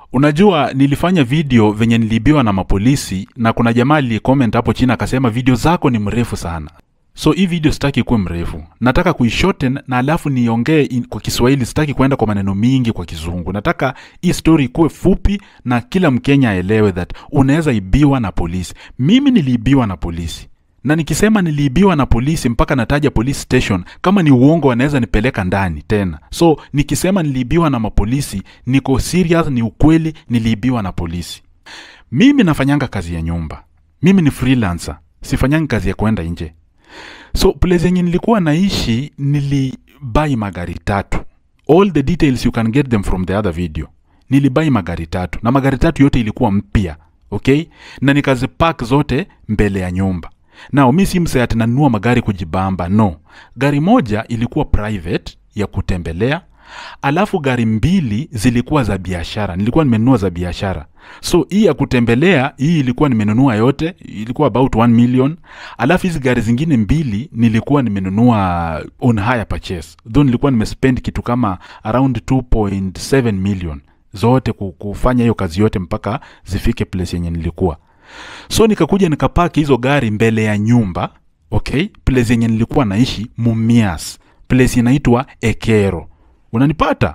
Unajua, nilifanya video venye niliibiwa na mapolisi, na kuna jamaa aliyecomment hapo chini akasema video zako ni mrefu sana. So hii video sitaki kuwe mrefu, nataka kuishorten na alafu niongee in- kwa Kiswahili. Sitaki kwenda kwa maneno mingi kwa Kizungu. Nataka hii story ikuwe fupi na kila Mkenya aelewe that unaweza ibiwa na polisi. Mimi niliibiwa na polisi, na nikisema niliibiwa na polisi mpaka nataja police station, kama ni uongo wanaweza nipeleka ndani tena. So nikisema niliibiwa na mapolisi, niko serious, ni ukweli, niliibiwa na polisi. Mimi nafanyanga kazi ya nyumba, mimi ni freelancer, sifanyangi kazi ya kwenda nje. So place yenye nilikuwa naishi nilibai magari tatu. All the details you can get them from the other video. Nilibai magari tatu na magari tatu yote ilikuwa mpya, okay? Na nikazipark zote mbele ya nyumba. Nao mi si msee ati nanunua magari kujibamba, no. Gari moja ilikuwa private ya kutembelea, alafu gari mbili zilikuwa za biashara, nilikuwa nimenunua za biashara. So hii ya kutembelea hii ilikuwa nimenunua yote, ilikuwa about 1 million. Alafu hizi gari zingine mbili nilikuwa nimenunua on hire purchase, though nilikuwa nimespend kitu kama around 2.7 million zote ku- kufanya hiyo kazi yote mpaka zifike place yenye nilikuwa so nikakuja nikapaki hizo gari mbele ya nyumba okay place yenye nilikuwa naishi mumias place inaitwa ekero unanipata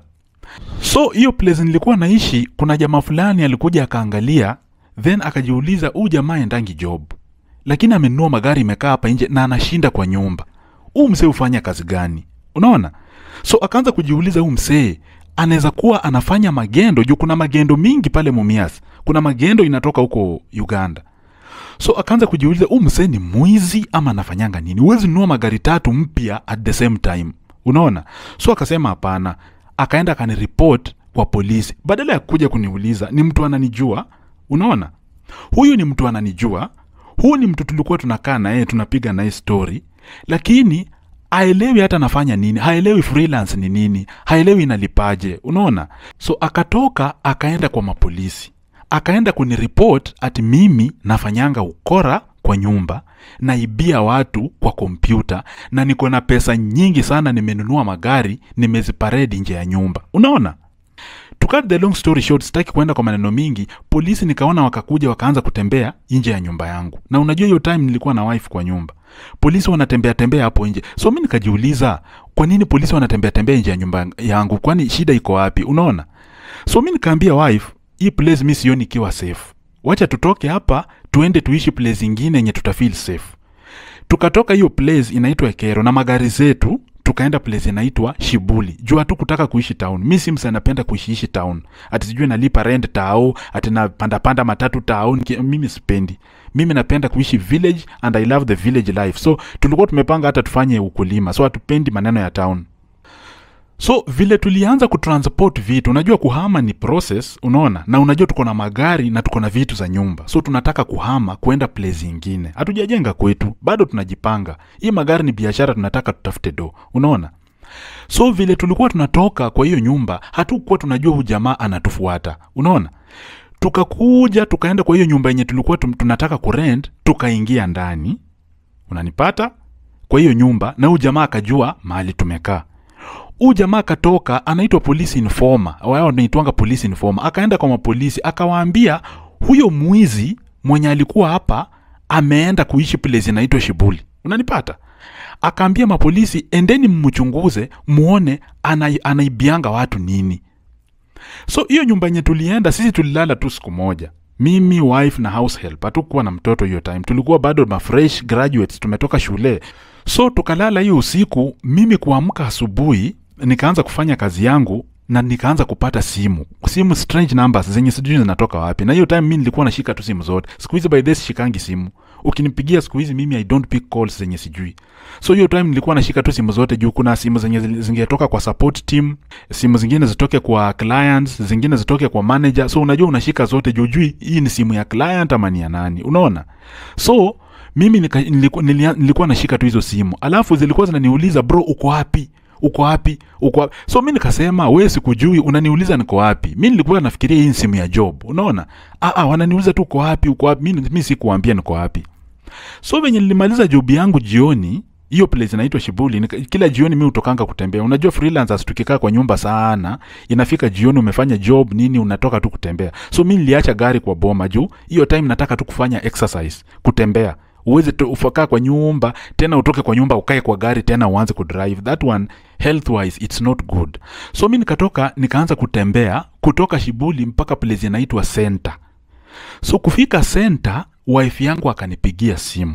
so hiyo place nilikuwa naishi kuna jamaa fulani alikuja akaangalia then akajiuliza huu jamaa endangi job lakini amenunua magari imekaa hapa nje na anashinda kwa nyumba huu msee hufanya kazi gani unaona so akaanza kujiuliza huu msee anaweza kuwa anafanya magendo juu kuna magendo mingi pale mumias kuna magendo inatoka huko uganda so akaanza kujiuliza huu msee ni mwizi ama anafanyanga nini huwezi nunua magari tatu mpya at the same time unaona so akasema hapana akaenda akaniripot kwa polisi badala ya kuja kuniuliza ni mtu ananijua unaona huyu ni mtu ananijua huu ni mtu tulikuwa tunakaa na yeye tunapiga naye story lakini haelewi hata anafanya nini haelewi freelance ni nini haelewi inalipaje unaona so akatoka akaenda kwa mapolisi akaenda kuniripot ati mimi nafanyanga ukora kwa nyumba naibia watu kwa kompyuta na niko na pesa nyingi sana nimenunua magari nimeziparedi nje ya nyumba unaona to cut the long story short sitaki kwenda kwa maneno mingi polisi nikaona wakakuja wakaanza kutembea nje ya nyumba yangu na unajua hiyo time nilikuwa na wife kwa nyumba polisi wanatembea tembea hapo nje so mi nikajiuliza kwa nini polisi wanatembea tembea nje ya nyumba yangu kwani shida iko wapi unaona so mi nikaambia wife hii place mi sioni ikiwa safe wacha tutoke hapa tuende tuishi place ingine yenye tutafeel safe tukatoka hiyo place inaitwa ekero na magari zetu tukaenda place inaitwa shibuli juu hatu kutaka kuishi town mi si msa napenda kuishiishi town ati sijui nalipa rent tao ati napandapanda matatu town Ki- mimi sipendi mimi napenda kuishi village and i love the village life so tulikuwa tumepanga hata tufanye ukulima so hatupendi maneno ya town so vile tulianza kutransport vitu unajua kuhama ni process unaona na unajua tuko na magari na tuko na vitu za nyumba so tunataka kuhama kwenda place ingine hatujajenga kwetu bado tunajipanga hii magari ni biashara tunataka tutafute do unaona so vile tulikuwa tunatoka kwa hiyo nyumba hatukuwa tunajua huyu jamaa anatufuata unaona tukakuja tukaenda kwa hiyo nyumba yenye tulikuwa tum- tunataka kurent tukaingia ndani unanipata kwa hiyo nyumba na huyu jamaa akajua mahali tumekaa huu jamaa akatoka anaitwa police informer wao wanaitwanga police informer akaenda kwa mapolisi akawaambia huyo mwizi mwenye alikuwa hapa ameenda kuishi place inaitwa shibuli unanipata akaambia mapolisi endeni mmchunguze muone ana, anaibianga watu nini so hiyo nyumba yenye tulienda sisi tulilala tu siku moja mimi wife na house help hatukuwa na mtoto hiyo time tulikuwa bado mafresh graduates tumetoka shule so tukalala hiyo usiku mimi kuamka asubuhi nikaanza kufanya kazi yangu na nikaanza kupata simu simu strange numbers zenye sijui zinatoka wapi na hiyo time mi nilikuwa nashika tu simu zote siku hizi by this shikangi simu ukinipigia siku hizi mimi i don't pick calls zenye sijui so hiyo time nilikuwa nashika tu simu zote juu kuna simu zenye zili- zingetoka kwa support team simu zingine zitoke kwa clients zingine zitoke kwa manager so unajua unashika zote juu jui hii ni simu ya client ama ni ya nani unaona so mimi nika, nilikuwa, nilia, nilikuwa nashika tu hizo simu alafu zilikuwa zinaniuliza bro uko wapi uko wapi uko wapi so mi nikasema we sikujui unaniuliza niko wapi mi nilikuwa nafikiria hii ni simu ya job unaona ah, ah, wananiuliza tu uko wapi uko wapi mi, mi sikuambia niko wapi so venye nilimaliza job yangu jioni hiyo place inaitwa Shibuli. Nika, kila jioni mi hutokanga kutembea. Unajua freelancers tukikaa kwa nyumba sana, inafika jioni umefanya job nini, unatoka tu kutembea. So mi niliacha gari kwa boma juu hiyo time nataka tu kufanya exercise, kutembea uweze tu ufakaa kwa nyumba tena utoke kwa nyumba ukae kwa gari tena uanze kudrive that one health wise it's not good so mi nikatoka nikaanza kutembea kutoka shibuli mpaka place inaitwa center so kufika center wife yangu akanipigia simu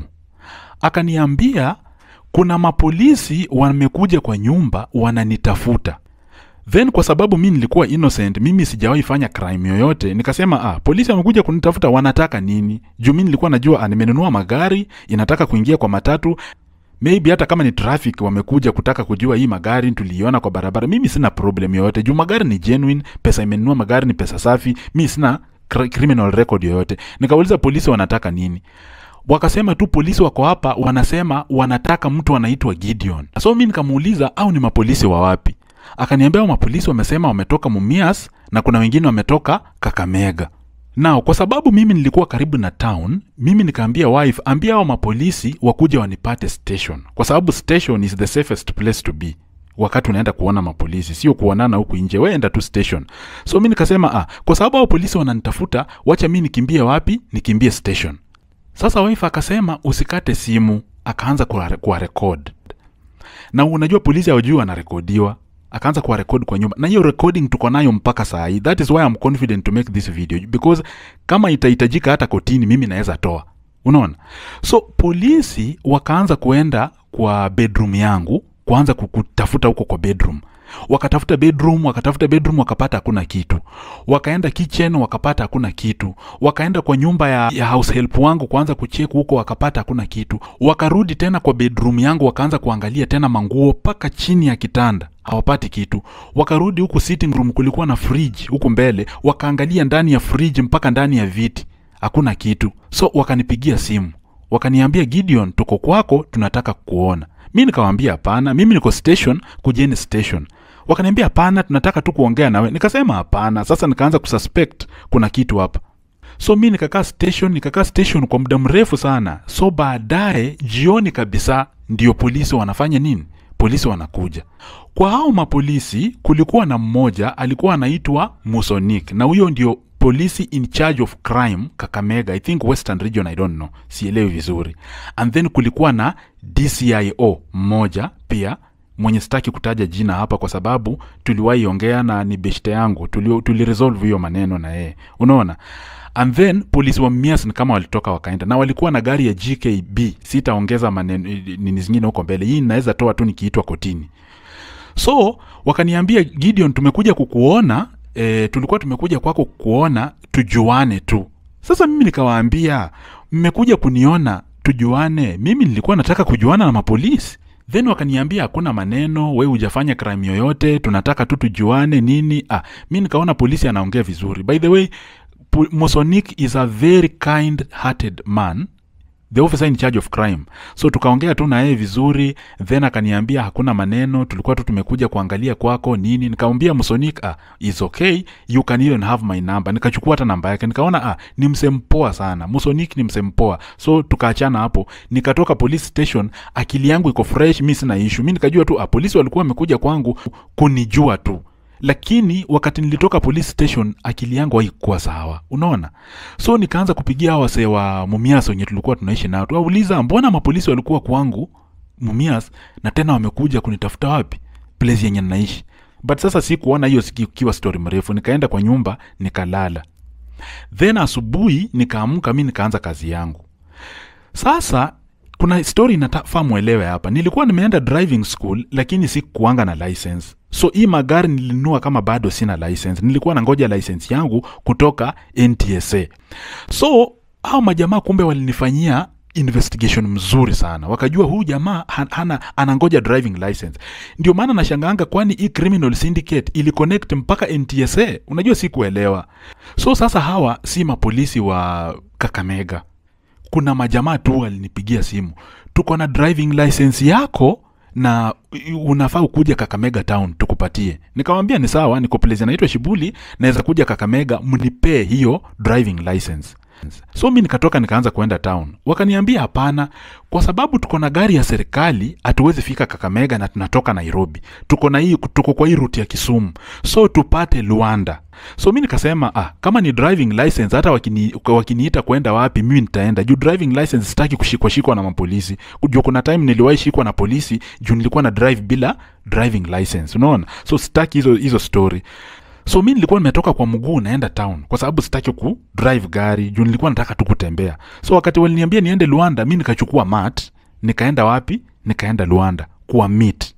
akaniambia kuna mapolisi wamekuja kwa nyumba wananitafuta then kwa sababu mi nilikuwa innocent mimi sijawahi fanya crime yoyote nikasema ah, polisi wamekuja kunitafuta wanataka nini juu mi nilikuwa najua ah, nimenunua magari inataka kuingia kwa matatu maybe hata kama ni traffic wamekuja kutaka kujua hii magari tuliiona kwa barabara mimi sina problem yoyote juu magari ni genuine pesa imenunua magari ni pesa safi mi sina cr- criminal record yoyote nikauliza polisi wanataka nini wakasema tu polisi wako hapa wanasema wanataka mtu anaitwa gideon so mi nikamuuliza au ni mapolisi wa wapi akaniambia hao mapolisi wamesema wametoka mumias na kuna wengine wametoka kakamega nao kwa sababu mimi nilikuwa karibu na town mimi nikaambia wife ambia hao mapolisi wakuja wanipate station kwa sababu station is the safest place to be wakati unaenda kuona mapolisi sio kuonana huku nje weenda tu station so mi nikasema ah, kwa sababu hao polisi wananitafuta wacha mi nikimbie wapi nikimbie station sasa wife akasema usikate simu akaanza kuwa, kuwa record na unajua polisi hawajui wanarekodiwa akaanza kuwa record kwa nyumba na hiyo recording tuko nayo mpaka saa hii that is why I'm confident to make this video because kama itahitajika hata kotini mimi naweza toa unaona so polisi wakaanza kuenda kwa bedroom yangu kuanza kutafuta huko kwa bedroom wakatafuta bedroom wakatafuta bedroom wakapata hakuna kitu wakaenda kitchen wakapata hakuna kitu wakaenda kwa nyumba ya, ya house help wangu kuanza kucheck huko wakapata hakuna kitu wakarudi tena kwa bedroom yangu wakaanza kuangalia tena manguo mpaka chini ya kitanda hawapati kitu wakarudi huku sitting room kulikuwa na fridge huku mbele wakaangalia ndani ya fridge mpaka ndani ya viti hakuna kitu so wakanipigia simu wakaniambia gideon tuko kwako tunataka kuona mi nikawambia hapana mimi niko station kujeni station wakaniambia hapana tunataka tu kuongea nawe nikasema hapana sasa nikaanza kususpect kuna kitu hapa so mi nikakaa station nikakaa station kwa muda mrefu sana so baadaye jioni kabisa ndio polisi wanafanya nini polisi wanakuja kwa hao mapolisi kulikuwa na mmoja alikuwa anaitwa musonik na huyo ndio polisi in charge of crime kakamega i think western region i don't know sielewi vizuri and then kulikuwa na dcio mmoja pia mwenye sitaki kutaja jina hapa kwa sababu tuliwahi ongea na ni beshte yangu tuli, tuli resolve hiyo maneno na yeye unaona and then polisi wa mias ni kama walitoka wakaenda na walikuwa na gari ya gkb sitaongeza maneno nini zingine huko mbele hii inaweza toa tu nikiitwa kotini so wakaniambia gideon tumekuja kukuona e, tulikuwa tumekuja kwako kukuona tujuane tu sasa mimi nikawaambia mmekuja kuniona tujuane mimi nilikuwa nataka kujuana na mapolisi then wakaniambia hakuna maneno we hujafanya crime yoyote tunataka tu tujuane nini ah, mi nikaona polisi anaongea vizuri by the way Pu- mosonik is a very kind hearted man the officer in charge of crime so tukaongea tu na yeye vizuri then akaniambia hakuna maneno tulikuwa tu tumekuja kuangalia kwako nini nikamwambia msonik ah, is okay you can even have my number nikachukua hata namba yake nikaona ah, ni msempoa sana msonik ni msempoa so tukaachana hapo nikatoka police station akili yangu iko fresh mi sina ishu mi nikajua tu ah, polisi walikuwa wamekuja kwangu kunijua tu lakini wakati nilitoka police station akili yangu haikuwa sawa unaona so nikaanza kupigia hawa wasee wa mumias wenye tulikuwa tunaishi nao tuwauliza mbona mapolisi walikuwa kwangu mumias na tena wamekuja kunitafuta wapi place yenye naishi but sasa sikuona hiyo ikiwa story mrefu nikaenda kwa nyumba nikalala then asubuhi nikaamka mi nikaanza kazi yangu sasa kuna story natafaa mwelewe hapa nilikuwa nimeenda driving school lakini sikuanga na license so hii magari nilinunua kama bado sina license nilikuwa na ngoja license yangu kutoka ntsa so hao majamaa kumbe walinifanyia investigation mzuri sana wakajua huyu jamaa han- hana anangoja driving license ndio maana nashangaanga kwani hii criminal syndicate iliconnect mpaka ntsa unajua sikuelewa so sasa hawa si mapolisi wa kakamega kuna majamaa tu walinipigia simu tuko na driving license yako na unafaa ukuja kakamega town tukupatie nikamwambia ni sawa niko place inaitwa shibuli naweza kuja kakamega mnipee hiyo driving license so mi nikatoka nikaanza kuenda town wakaniambia hapana kwa sababu tuko na gari ya serikali hatuwezi fika kakamega na tunatoka nairobi tuko na hii tuko kwa hii ruti ya kisumu so tupate luanda so mi nikasema ah, kama ni driving license hata wakini, wakiniita kwenda wapi mimi nitaenda juu driving license sitaki kushikwa shikwa na mapolisi juu kuna time niliwahi shikwa na polisi juu nilikuwa na drive bila driving license unaona so sitaki hizo hizo story so mi nilikuwa nimetoka kwa mguu naenda town kwa sababu sitaki ku drive gari juu nilikuwa nataka tu kutembea so wakati waliniambia niende luanda mi nikachukua mat nikaenda wapi nikaenda luanda kuwa meet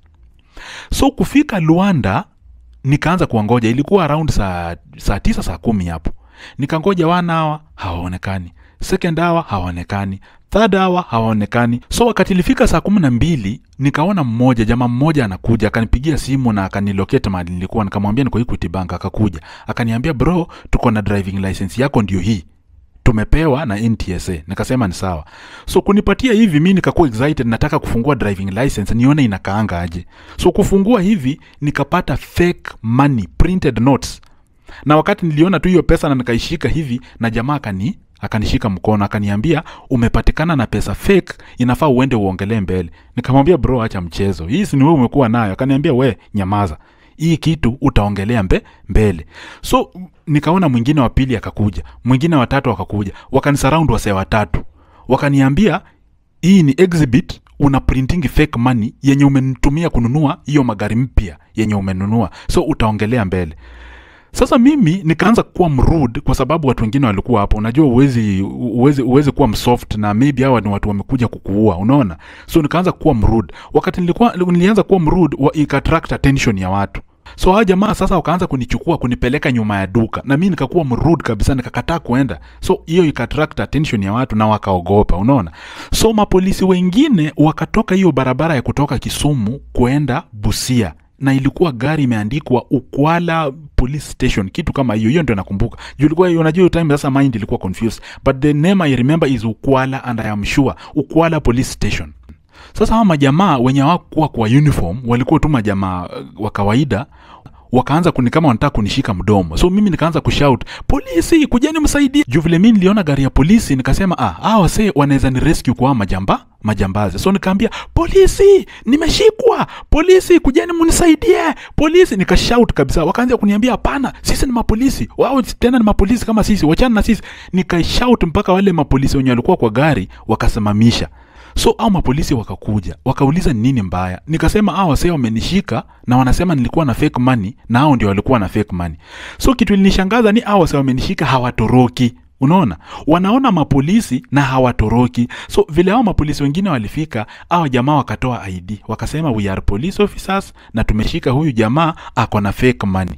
so kufika luanda nikaanza kuwangoja ilikuwa around saa, saa tisa saa kumi hapo nikangoja one hour hawaonekani second hour hawaonekani third hour hawaonekani so wakati ilifika saa kumi na mbili nikaona mmoja jamaa mmoja anakuja akanipigia simu na akaniloketa mahali nilikuwa nikamwambia niko equity bank akakuja akaniambia bro tuko na driving license yako ndio hii tumepewa na ntsa nikasema ni sawa so kunipatia hivi mi nikakuwa excited nataka kufungua driving license nione inakaanga aje so kufungua hivi nikapata fake money printed notes na wakati niliona tu hiyo pesa na nikaishika hivi na jamaa akani akanishika mkono akaniambia umepatikana na pesa fake inafaa uende uongelee mbele nikamwambia bro acha mchezo hii si ni wewe umekuwa nayo akaniambia we nyamaza hii kitu utaongelea mbe, mbele so nikaona mwingine wa pili akakuja mwingine watatu akakuja wakanisurround wasee watatu wakaniambia hii ni exhibit una printing fake money yenye umenitumia kununua hiyo magari mpya yenye umenunua so utaongelea mbele sasa mimi nikaanza kuwa mrude kwa sababu watu wengine walikuwa hapo unajua uwezi, uwezi, uwezi kuwa msoft na maybe hawa ni watu wamekuja kukuua unaona so nikaanza kuwa mrude wakati nilikuwa nilianza kuwa mrude wa ikaattract attention ya watu so hawa jamaa sasa wakaanza kunichukua kunipeleka nyuma ya duka na mi nikakuwa mrude kabisa nikakataa kuenda so hiyo ikaattract attention ya watu na wakaogopa unaona so mapolisi wengine wakatoka hiyo barabara ya kutoka kisumu kuenda busia na ilikuwa gari imeandikwa ukwala police station kitu kama hiyo hiyo ndio nakumbuka juu ilikuwa unajua hiyo time sasa mind ilikuwa confused but the name i remember is ukwala and i am sure ukwala police station sasa hawa majamaa wenye hawakuwa kwa uniform walikuwa tu majamaa uh, wa kawaida wakaanza kuni kama wanataka kunishika mdomo so mimi nikaanza kushout polisi kujeni msaidie juu vile mi niliona gari ya polisi nikasema ah hawa wasee wanaweza ni rescue kwa majamba majambazi so nikaambia polisi nimeshikwa polisi kujeni munisaidie polisi nikashout kabisa wakaanza kuniambia hapana sisi ni mapolisi wao tena ni mapolisi kama sisi wachana na sisi nikashout mpaka wale mapolisi wenye walikuwa kwa gari wakasimamisha so au mapolisi wakakuja wakauliza ni nini mbaya nikasema hao wasee wamenishika na wanasema nilikuwa na fake money na hao ndio walikuwa na fake money so kitu ilinishangaza ni hao wasee wamenishika hawatoroki unaona wanaona mapolisi na hawatoroki so vile hao mapolisi wengine walifika hao jamaa wakatoa id wakasema we are police officers na tumeshika huyu jamaa ako na fake money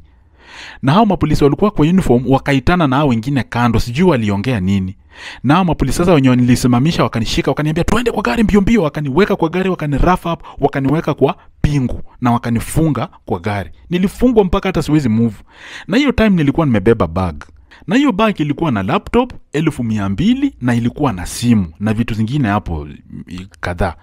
na hao mapolisi walikuwa kwa uniform wakaitana na hao wengine kando sijui waliongea nini na hao mapolisi sasa wenye nilisimamisha wakanishika wakaniambia twende kwa gari mbio mbio wakaniweka kwa gari wakani rough up wakaniweka kwa pingu na wakanifunga kwa gari nilifungwa mpaka hata siwezi move na hiyo time nilikuwa nimebeba bag na hiyo bag ilikuwa na laptop elfu mia mbili na ilikuwa na simu na vitu zingine hapo i- kadhaa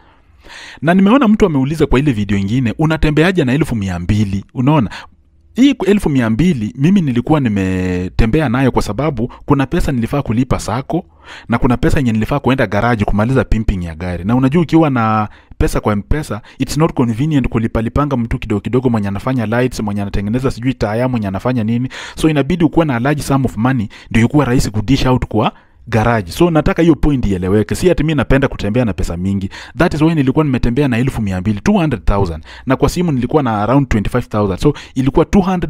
na nimeona mtu ameuliza kwa ile video ingine unatembeaje na elfu mia mbili unaona hii elfu mia mbili mimi nilikuwa nimetembea nayo kwa sababu kuna pesa nilifaa kulipa sako na kuna pesa yenye nilifaa kuenda garaji kumaliza pimping ya gari na unajua ukiwa na pesa kwa mpesa its not convenient kulipalipanga mtu kidogo kidogo mwenye anafanya lights mwenye anatengeneza sijui taya mwenye anafanya nini so inabidi ukuwe na large sum of money ndio ikuwa rahisi kudish out kwa garaji so nataka hiyo point ieleweke si ati mi napenda kutembea na pesa mingi that is why nilikuwa nimetembea na elfu mia mbili 200000 na kwa simu nilikuwa na around 25000 so ilikuwa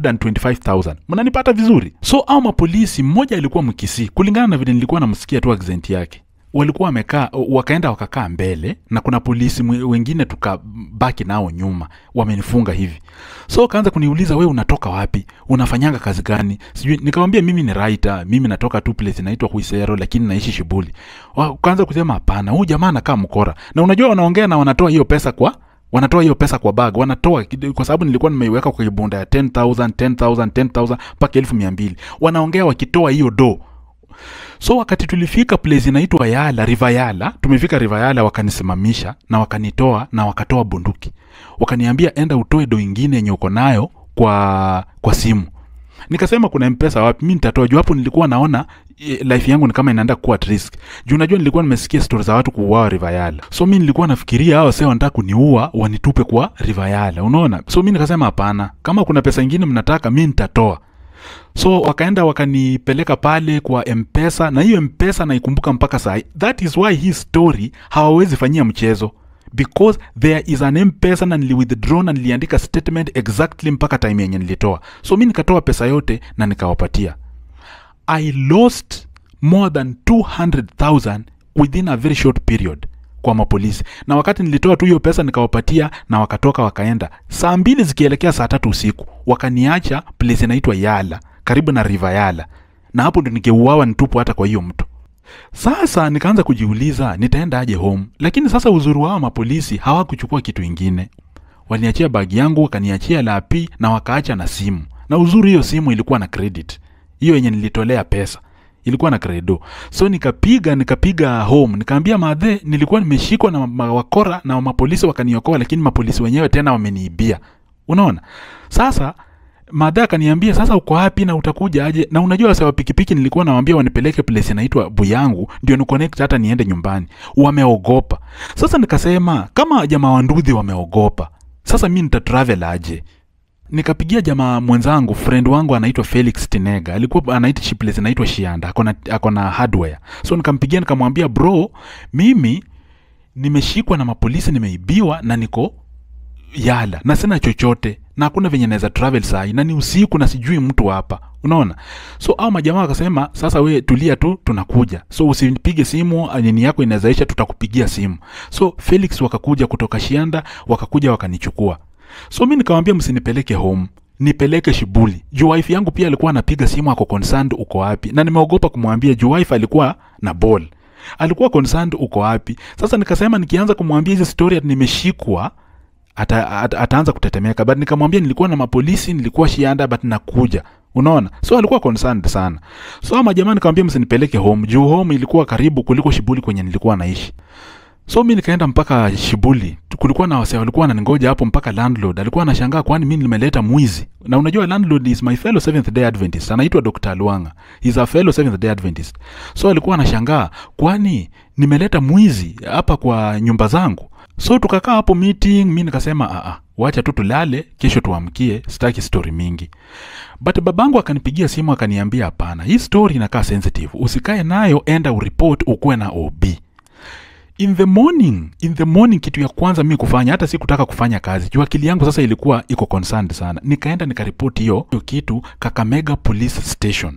225000 mnanipata vizuri so au mapolisi mmoja alikuwa mkisii kulingana na vile nilikuwa namsikia tu accent yake walikuwa wamekaa wakaenda wakakaa mbele na kuna polisi mwe- wengine tukabaki nao nyuma wamenifunga hivi so wakaanza kuniuliza we unatoka wapi unafanyanga kazi gani sijui nikamwambia mimi ni writer mimi natoka tu place inaitwa huisero lakini naishi shibuli wakaanza kusema hapana huyu jamaa anakaa mkora na unajua wanaongea na wanatoa hiyo pesa kwa wanatoa hiyo pesa kwa bag wanatoa kid- kwa sababu nilikuwa nimeiweka kwa kibunda ya 10000 10000 10000 mpaka elfu mia mbili wanaongea wakitoa hiyo do so wakati tulifika place inaitwa yala river yala tumefika river yala wakanisimamisha na wakanitoa na wakatoa bunduki wakaniambia enda utoe do ingine yenye uko nayo kwa kwa simu nikasema kuna mpesa wapi mi nitatoa juu hapo nilikuwa naona eh, life yangu ni kama inaenda kuwa at risk juu unajua nilikuwa nimesikia stori za watu kuuawa rivayala so mi nilikuwa nafikiria hao wasee wanataka kuniua wanitupe kwa rivayala unaona so mi nikasema hapana kama kuna pesa ingine mnataka mi nitatoa so wakaenda wakanipeleka pale kwa mpesa na hiyo mpesa naikumbuka mpaka sahi that is why hii story hawawezi fanyia mchezo because there is an mpesa na niliwithdraw na niliandika statement exactly mpaka time yenye nilitoa so mi nikatoa pesa yote na nikawapatia i lost more than 200000 within a very short period kwa mapolisi na wakati nilitoa tu hiyo pesa nikawapatia na wakatoka wakaenda saa mbili zikielekea saa tatu usiku wakaniacha place inaitwa yala karibu na river yala na hapo ndo nikeuawa nitupu hata kwa hiyo mto sasa nikaanza kujiuliza nitaenda aje home lakini sasa uzuri wao mapolisi hawakuchukua kitu ingine waliniachia bagi yangu wakaniachia lapi na wakaacha na simu na uzuri hiyo simu ilikuwa na credit hiyo yenye nilitolea pesa ilikuwa na credo so nikapiga nikapiga home nikaambia madhe nilikuwa nimeshikwa na ma- wakora na mapolisi wakaniokoa lakini mapolisi wenyewe tena wameniibia unaona sasa madha akaniambia sasa uko wapi na utakuja aje na unajua wase wa pikipiki nilikuwa nawambia wanipeleke place inaitwa buyangu ndio ni connect hata niende nyumbani wameogopa sasa nikasema kama jamaa wandudhi wameogopa sasa mi nitatravel aje nikapigia jamaa mwenzangu friend wangu anaitwa felix tinega alikuwa anaishi place inaitwa shianda akona, akona hardware so nikampigia nikamwambia bro mimi nimeshikwa na mapolisi nimeibiwa na niko yala na sina chochote na hakuna venye naweza travel sahi na ni usiku na sijui mtu hapa unaona so au majamaa wakasema sasa we tulia tu tunakuja so usipige simu nini yako inawezaisha tutakupigia simu so felix wakakuja kutoka shianda wakakuja wakanichukua so mi nikawambia msinipeleke home nipeleke shibuli juu wife yangu pia alikuwa anapiga simu ako concerned uko wapi na nimeogopa kumwambia juu wife alikuwa na ball alikuwa concerned uko wapi sasa nikasema nikianza kumwambia hizi story ati nimeshikwa ata, ata, ataanza kutetemeka but nikamwambia nilikuwa na mapolisi nilikuwa shianda but nakuja unaona so alikuwa concerned sana so ama jamaa nikamwambia msinipeleke home juu home ilikuwa karibu kuliko shibuli kwenye nilikuwa naishi so mi nikaenda mpaka shibuli kulikuwa na wase walikuwa wananingoja hapo mpaka landlord alikuwa anashangaa kwani mi nimeleta mwizi na unajua landlord is my fellow seventh day adventist anaitwa dr luanga is a fellow seventh day adventist so alikuwa anashangaa kwani nimeleta mwizi hapa kwa nyumba zangu so tukakaa hapo meeting mi nikasema aa wacha tu tulale kesho tuamkie sitaki story mingi but babangu akanipigia simu akaniambia hapana hii story inakaa sensitive usikae nayo enda uripot ukuwe na ob in the morning in the morning kitu ya kwanza mi kufanya hata si kutaka kufanya kazi juu akili yangu sasa ilikuwa iko concerned sana nikaenda nikaripoti hiyo hiyo kitu kakamega police station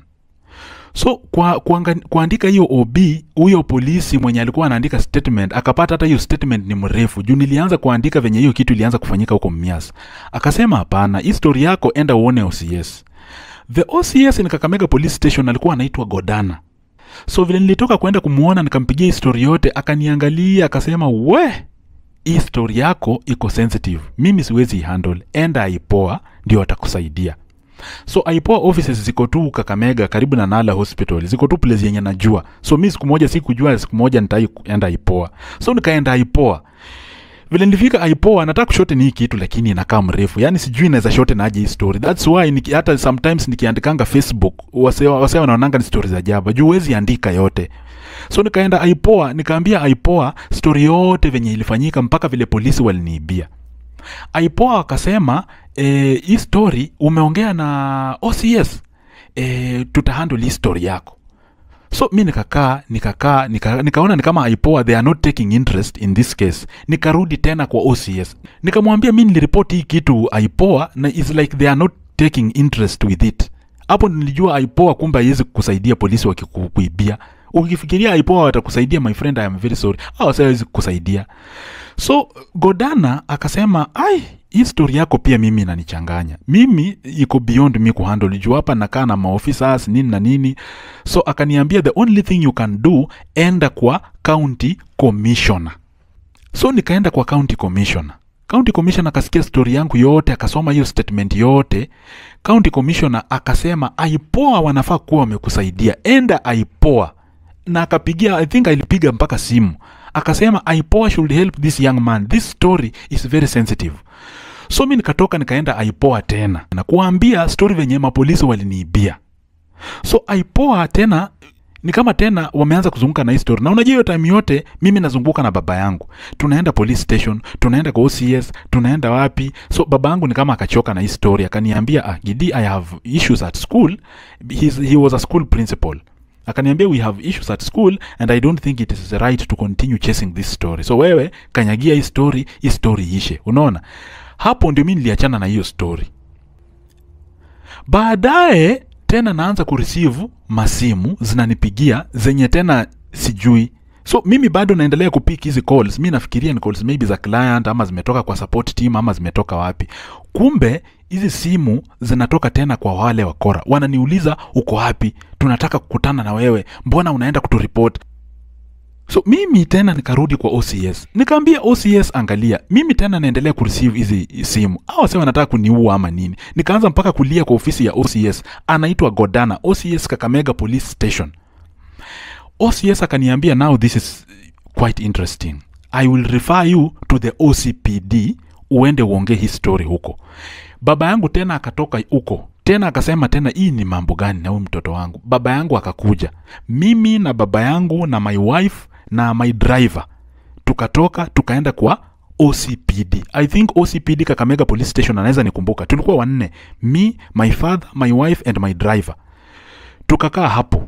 so kwa kuanga, kuandika hiyo ob huyo polisi mwenye alikuwa anaandika statement akapata hata hiyo statement ni mrefu juu nilianza kuandika venye hiyo kitu ilianza kufanyika huko mias akasema hapana hii story yako enda uone ocs the ocs ni kakamega police station alikuwa anaitwa godana so vile nilitoka kwenda kumwona nikampigia hii story yote akaniangalia akasema we hii story yako iko sensitive mimi siwezi handle enda aipoa ndio atakusaidia so aipoa offices ziko tu kakamega karibu na nala hospital ziko tu place yenye najua so mi siku moja sikujua siku moja nitaenda aipoa so nikaenda aipoa vile nilifika aipoa nataka kushote ni hii kitu lakini inakaa mrefu yaani sijui naweza shote naje hii story thats why niki, hata sometimes nikiandikanga facebook wase wase wanaonanga ni story za jaba juu huwezi andika yote so nikaenda aipoa nikaambia aipoa story yote venye ilifanyika mpaka vile polisi waliniibia aipoa wakasema e, hii story umeongea na ocs e, tutahandle hii story yako so mi nikakaa nikakaa nika, nikaona ni kama aipoa they are not taking interest in this case nikarudi tena kwa ocs nikamwambia mi niliripoti hii kitu aipoa na is like they are not taking interest with it hapo nilijua aipoa kumbe haiwezi kukusaidia polisi wakikuibia ukifikiria aipoa watakusaidia my friend I am very sorry au hawezi kukusaidia so godana akasema ai hii story yako pia mimi inanichanganya mimi iko beyond mi kuhandle juu hapa nakaa na maofficers nini na nini so akaniambia the only thing you can do enda kwa county commissioner so nikaenda kwa county commissioner county commissioner akasikia story yangu yote akasoma hiyo statement yote county commissioner akasema aipoa wanafaa kuwa wamekusaidia enda aipoa na akapigia i think alipiga mpaka simu akasema aipoa should help this young man this story is very sensitive so mi nikatoka nikaenda aipoa tena na kuwaambia story venye mapolisi waliniibia so aipoa tena ni kama tena wameanza kuzunguka na hii story na unajua hiyo time yote mimi nazunguka na baba yangu tunaenda police station tunaenda kwa OCS tunaenda wapi so baba yangu ni kama akachoka na hii story akaniambia ah, Gidi I have issues at school He's, he was a school principal akaniambia we have issues at school and i don't think it is right to continue chasing this story so wewe kanyagia hii story hii story ishe unaona hapo ndio mi niliachana na hiyo story baadaye tena naanza kureceive masimu zinanipigia zenye tena sijui so mimi bado naendelea kupik hizi calls mi nafikiria ni calls maybe za client ama zimetoka kwa support team ama zimetoka wapi kumbe hizi simu zinatoka tena kwa wale wakora wananiuliza uko wapi tunataka kukutana na wewe mbona unaenda kuturipot so mimi tena nikarudi kwa ocs nikaambia ocs angalia mimi tena naendelea kureceive hizi simu au wase wanataka kuniua ama nini nikaanza mpaka kulia kwa ofisi ya ocs anaitwa godana ocs kakamega police station ocs akaniambia now this is quite interesting i will refer you to the ocpd uende uongee hii story huko baba yangu tena akatoka huko tena akasema tena hii ni mambo gani na huyu mtoto wangu baba yangu akakuja mimi na baba yangu na my wife na my driver tukatoka tukaenda kwa ocpd i think ocpd kakamega police station anaweza nikumbuka tulikuwa wanne me my father my wife and my driver tukakaa hapo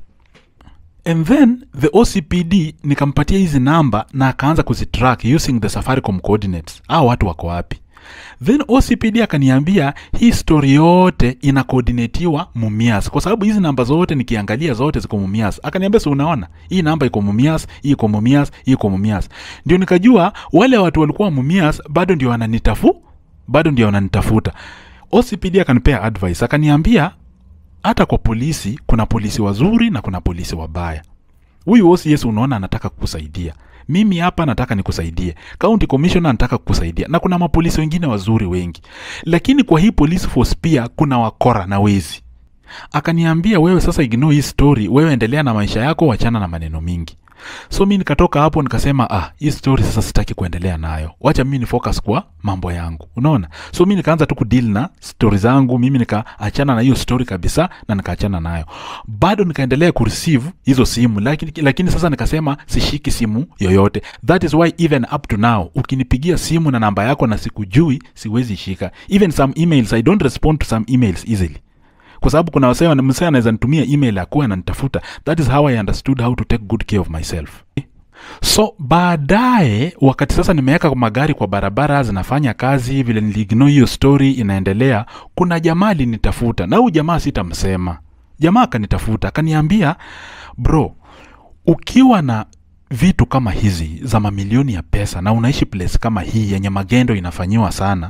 and then the ocpd nikampatia hizi namba na akaanza kuzitrack using the safaricom coordinates au watu wako wapi then ocpd akaniambia hii story yote inakoordinatiwa mumias kwa sababu hizi namba zote nikiangalia zote ziko mumias akaniambia si unaona hii namba iko mumias hii iko mumias hii iko mumias ndio nikajua wale watu walikuwa mumias bado ndio wananitafu bado ndio wananitafuta ocpd akanipea advice akaniambia hata kwa polisi kuna polisi wazuri na kuna polisi wabaya huyu OCS unaona anataka kukusaidia mimi hapa nataka nikusaidie county commissioner anataka kukusaidia na kuna mapolisi wengine wazuri wengi lakini kwa hii police force pia kuna wakora na wezi akaniambia wewe sasa ignore hii story wewe endelea na maisha yako wachana na maneno mingi so mi nikatoka hapo nikasema ah hii story sasa sitaki kuendelea nayo wacha mimi ni focus kwa mambo yangu unaona so mi nikaanza tu kudeal na stori zangu mimi nikaachana na hiyo story kabisa na nikaachana nayo bado nikaendelea kureceive hizo simu lakini, lakini sasa nikasema sishiki simu yoyote that is why even up to now ukinipigia simu na namba yako na sikujui siwezi shika even some emails i don't respond to some emails easily kwa sababu kuna wasee msee anaweza nitumia email akuwa ananitafuta that is how i understood how to take good care of myself so baadaye wakati sasa nimeweka magari kwa barabara zinafanya kazi vile niligno hiyo story inaendelea kuna jamaa alinitafuta na huyu jamaa sitamsema jamaa akanitafuta akaniambia bro ukiwa na vitu kama hizi za mamilioni ya pesa na unaishi place kama hii yenye magendo inafanyiwa sana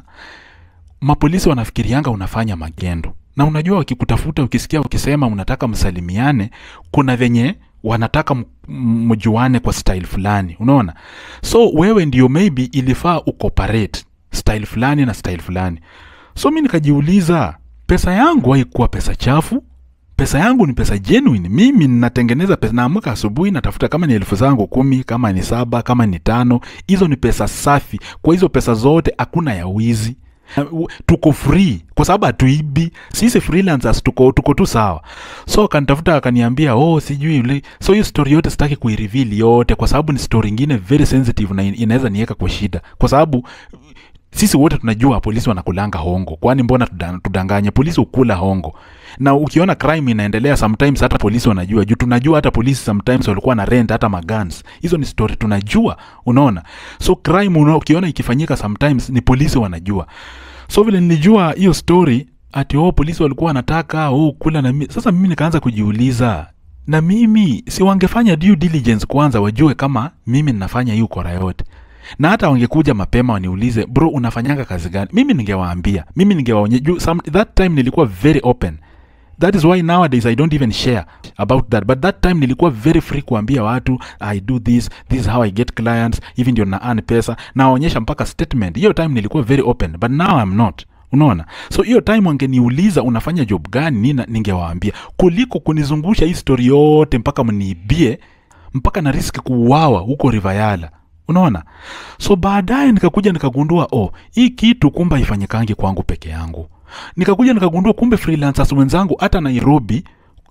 mapolisi wanafikirianga unafanya magendo na unajua wakikutafuta ukisikia ukisema unataka msalimiane kuna venye wanataka mjuane kwa style fulani unaona so wewe ndio maybe ilifaa ucooperate style fulani na style fulani so mi nikajiuliza pesa yangu haikuwa pesa chafu pesa yangu ni pesa genuine mimi ninatengeneza pesa naamka asubuhi natafuta kama ni elfu zangu kumi kama ni saba kama ni tano hizo ni pesa safi kwa hizo pesa zote hakuna ya wizi tuko free kwa sababu hatuibi sisi freelancers tuko, tuko tu sawa so akanitafuta akaniambia oh sijui ule so hiyo story yote sitaki kuireveal yote kwa sababu ni story ingine very sensitive na inaweza niweka kwa shida kwa sababu sisi wote tunajua polisi wanakulanga hongo kwani mbona tudanganye polisi ukula hongo na ukiona crime inaendelea sometimes hata polisi wanajua juu tunajua hata polisi sometimes walikuwa na rent hata magans hizo ni story tunajua unaona so crime una, ukiona ikifanyika sometimes ni polisi wanajua so vile nilijua hiyo story ati oh polisi walikuwa wanataka oh kula na mi. sasa mimi nikaanza kujiuliza na mimi si wangefanya due diligence kwanza wajue kama mimi ninafanya hiyo kora yote na hata wangekuja mapema waniulize bro unafanyanga kazi gani mimi ningewaambia mimi ningewaonye that time nilikuwa very open that is why nowadays i don't even share about that but that time nilikuwa very free kuambia watu i do this this is how i get clients hivi ndio na earn pesa nawaonyesha mpaka statement hiyo time nilikuwa very open but now i'm not unaona so hiyo time wangeniuliza unafanya job gani nina ningewaambia kuliko kunizungusha hii story yote mpaka mniibie mpaka na riski kuuawa huko rivayala unaona so baadaye nikakuja nikagundua oh hii kitu kumbe haifanyikangi kwangu peke yangu nikakuja nikagundua kumbe freelancers wenzangu hata nairobi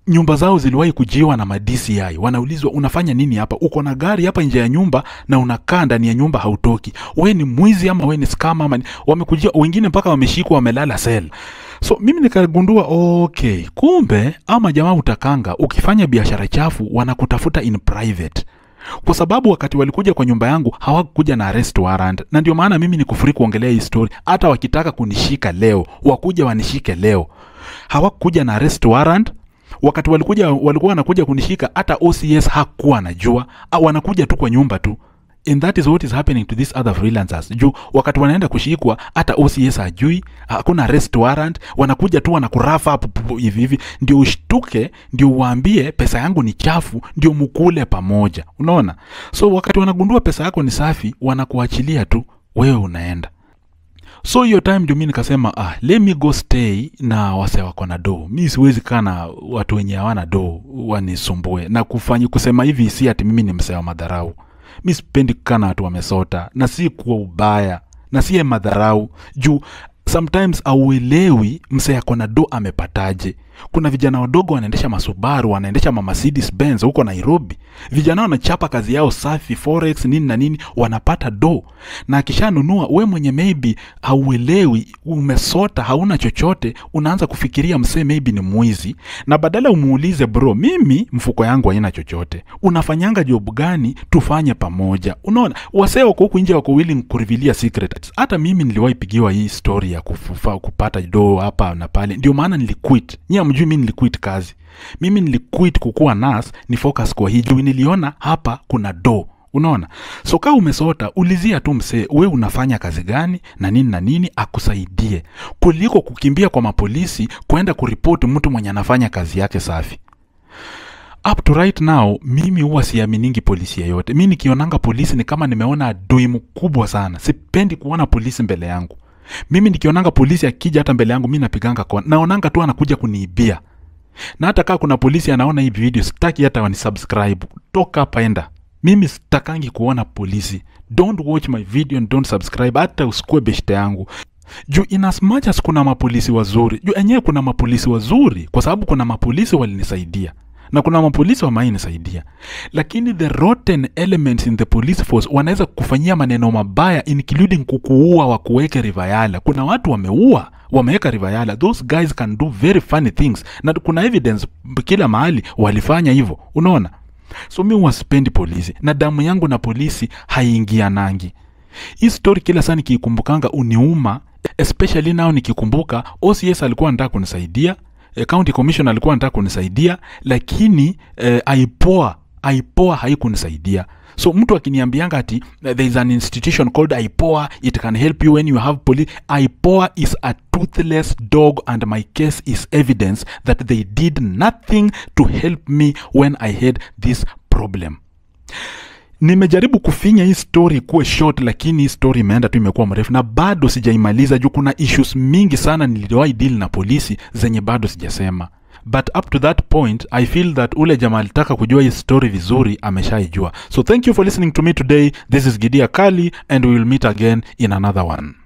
nyumba zao ziliwahi kujiwa na madci wanaulizwa unafanya nini hapa uko na gari hapa nje ya nyumba na unakaa ndani ya nyumba hautoki we ni mwizi ama we ni scam ama ni... wamekujia wengine mpaka wameshikwa wamelala sel so mimi nikagundua okay kumbe ama jamaa utakanga ukifanya biashara chafu wanakutafuta in private kwa sababu wakati walikuja kwa nyumba yangu hawakuja na arrest warrant na ndio maana mimi ni kufuri kuongelea hii story hata wakitaka kunishika leo wakuja wanishike leo hawakuja na arrest warrant wakati walikuja walikuwa wanakuja kunishika hata OCS hakuwa anajua au wanakuja tu kwa nyumba tu and that is what is happening to these other freelancers juu wakati wanaenda kushikwa hata OCS hajui hakuna arrest warrant wanakuja tu wanakurafa hapo pu- hivi hivi ndio ushtuke ndio uwaambie pesa yangu ni chafu ndio mukule pamoja unaona so wakati wanagundua pesa yako ni safi wanakuachilia tu wewe unaenda so hiyo time ndio mi nikasema ah, let me go stay na wase wako na doo mi siwezi kaa na watu wenye hawana doo wanisumbue na kufanya kusema hivi si ati mimi ni msee wa madharau mi sipendi kukaa na watu wamesota na si kuwa ubaya na siye madharau juu sometimes auelewi msee ako na do amepataje kuna vijana wadogo wanaendesha masubaru wanaendesha mamercedes benz huko nairobi vijana wanachapa kazi yao safi forex nini na nini wanapata do na akishanunua we mwenye maybe hauelewi umesota hauna chochote unaanza kufikiria msee maybe ni mwizi na badala umuulize bro mimi mfuko yangu haina chochote unafanyanga job gani tufanye pamoja unaona wasee wako huku nje wako willing kurivilia secret hata mimi niliwahi pigiwa hii story ya kufufa, kupata do hapa na pale ndio maana niliquit nyie amjui mi niliquit kazi mimi niliquit kukuwa nas ni focus kwa hii juu niliona hapa kuna do unaona so kaa umesota ulizia tu msee we unafanya kazi gani na nini na nini akusaidie kuliko kukimbia kwa mapolisi kwenda kuripoti mtu mwenye anafanya kazi yake safi up to right now mimi huwa siaminingi polisi yeyote mi nikionanga polisi ni kama nimeona adui mkubwa sana sipendi kuona polisi mbele yangu mimi nikionanga polisi akija hata mbele yangu mi napiganga kona naonanga tu anakuja kuniibia na hata kaa kuna polisi anaona hii video sitaki hata wanisubscribe toka hapa enda mimi sitakangi kuona polisi don't watch my video and don't subscribe hata usikue beshte yangu juu in as much as kuna mapolisi wazuri juu enyewe kuna mapolisi wazuri kwa sababu kuna mapolisi walinisaidia na kuna mapolisi wamainisaidia lakini the rotten elements in the police force wanaweza kufanyia maneno mabaya including kukuua wakuweke rivayala kuna watu wameua wameweka rivayala those guys can do very funny things na kuna evidence kila mahali walifanya hivyo unaona so mi wasipendi polisi na damu yangu na polisi haiingianangi hii story kila saa nikiikumbukanga uniuma especially nao nikikumbuka ocs alikuwa anataka kunisaidia eh, county commission alikuwa anataka kunisaidia lakini eh, aipoa aipoa haikunisaidia so mtu akiniambianga ati eh, there is an institution called aipoa it can help you when you have police aipoa is a toothless dog and my case is evidence that they did nothing to help me when i had this problem nimejaribu kufinya hii story kuwe short lakini hii story imeenda tu imekuwa mrefu na bado sijaimaliza juu kuna issues mingi sana niliwahi deal na polisi zenye bado sijasema but up to that point i feel that ule jamaa alitaka kujua hii story vizuri ameshaijua so thank you for listening to me today this is gidia kali and we will meet again in another one